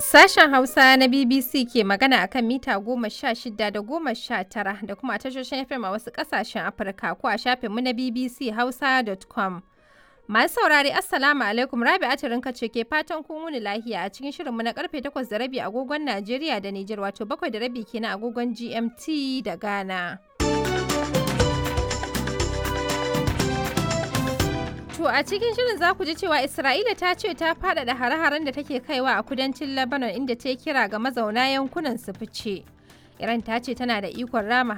Sashen Hausa na BBC ke magana akan mita goma sha shida da goma sha tara da kuma tashoshin FM a wasu ƙasashen Afirka ko a shafinmu na BBC Hausa.com. Masu saurari Assalamu alaikum Rabi Atirinka ce ke fatan kun wuni lahiya a cikin shirinmu na karfe takwas da rabi agogon Najeriya da Nijar wato bakwai da rabi kenan agogon GMT da Ghana. To a cikin shirin za ku ji cewa Isra'ila ta ce ta faɗaɗa hare-haren da take kaiwa a kudancin Lebanon inda ta kira ga mazauna yankunan su fice. Iran ta ce tana da ikon rama